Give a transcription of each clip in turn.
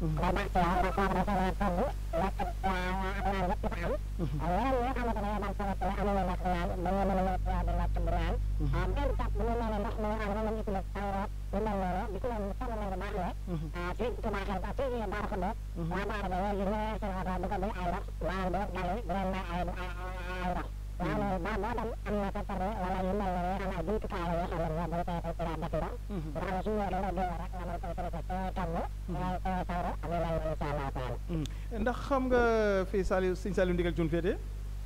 day baax ci yow ndax soo ko defee nga togg lekk ak naan yëpp dafa am yeneen ñi nga xamante ne daal soo ko amuñu ndox naan ba nga mën a ñëw ci yow di lekk di naan benn tap bu ñu nee ndox mi nga xam ne moom lañ utilisé sangoot lu mel noonu di ko leen sonn nañ ko baax la fii Touba xel ba fii Daara Khoudous waa Daara ba léegi ñu seen oto di ko duy ay ndox maa ngi dal di leen may ay ay ndox waaw loolu ba boo dem am na secteur wala yu mel ne yoo xam ne ay jumtukaay la yoo xam ne ñoo dañ koy koy def ndox nga xam ne su ñëwee da nga dégg rek nga mën koy traité te togg te sango ak yu mel noonu incha allah taala ndax xam nga fii Saliou Sëñ Saliou Ndigal Thioune féete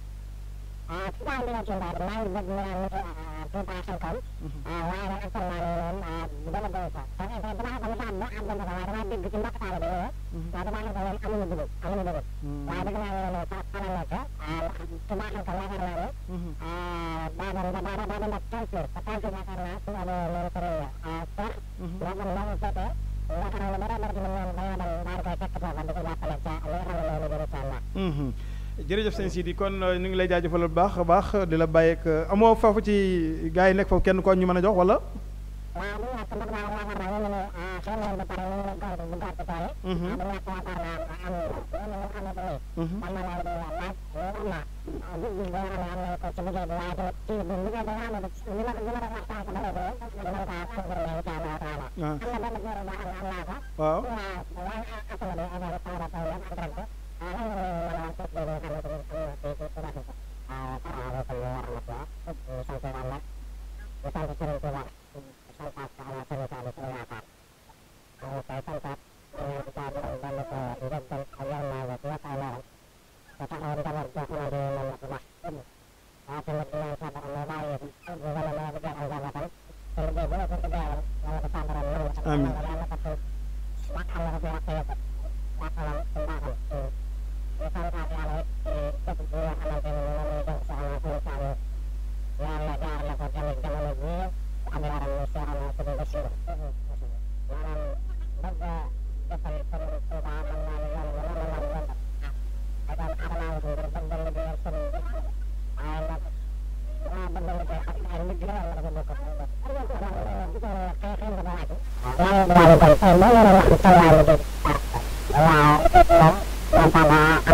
ah ci daal di la ci mbaa maa ngi bëgg ñu naan nit Touba Xelkom waaye nag actuellement nii moom dama doy ko parce que dama xam ne sax boo am dama ko waaye dama dégg ci mbokk taale bi ñëwee waaye dama xam ne ñoom amuñu dugub amuñu dugub waaye dëgg naa ne fa fa la nekk Touba Xelkom yaakaar naa ne daa doon daa daa daa doon def quinze jours te quinze jours yaakaar naa su amee loolu ko réew sax moo xam moo fekkee yaakaar naa ne dara dara ci ñoom dañoo dem daal koy fekk foofa di ko jàppale ca li nga xam ne loolu jëm incha allah jërëjëf sëñ Sidi kon ñu ngi lay jaajëfal bu baax a baax di la bàyyi ak amoo foofu ci gars yi nekk foofu kenn ko ñu mën a jox wala. waaw bu ñu wax ndax daal yaakaar naa ñu ne xëy na ba pare ñu ne góor bu góor ci tool yi. bu ñu wax yaakaar naa am yenn yoo xamante ni. man ma loolu day laaj loolu am naa gis gis boo xam ne am na ko ci liggéey bi waaye tamit ci bu liggéey bi nga xam ne li ma li ma doon wax sànq ba léegi dinañ kaa confirmé incha allah taala. am na benn góor boo xam ne am naa ko. waaw waaw waaye asama bi affaire taw taw la ak rek ah lan nga mën a wax ci li nga xamante ni am na ci ci ci rafet. waaw salaamaaleykum wa rahmatulah. sant yàlla di sant Serigne Touba. santaat ko ala sëriñ Saliou suñu yaakaar ñu koy santaat ñu di caa doon dolli ko njëggal ak yërmande ci yokk ay leeram te taxaw njaboot boo xamante ni moom la ci wax waaye tamit di ñaan sa borom mu bàyyi bu gën a mën a liggéey ak njabootam te liggéey bu nekk ci deewal yàlla ko sa borom nangu ak amiin yàlla ko fi yàqal na ko fi yàq yëpp yàqalam ci mbaaxam ñu santaat yàlla it képp bi nga xamante ni moom la jox soxna suñu Saliou yàlla jaar na ko tamit jamono jii am yaram mu seexal na suñu Basiru maanaam bëgg a defal sëriñ Tuuba mën naa ne yoon bu mën naa ne da doon xaralaay ngir bëgg a liggéeyal sëriñ bi waaye nag waa bëgg a liggéey ak ay nit la wala dafa bokk waaw waaw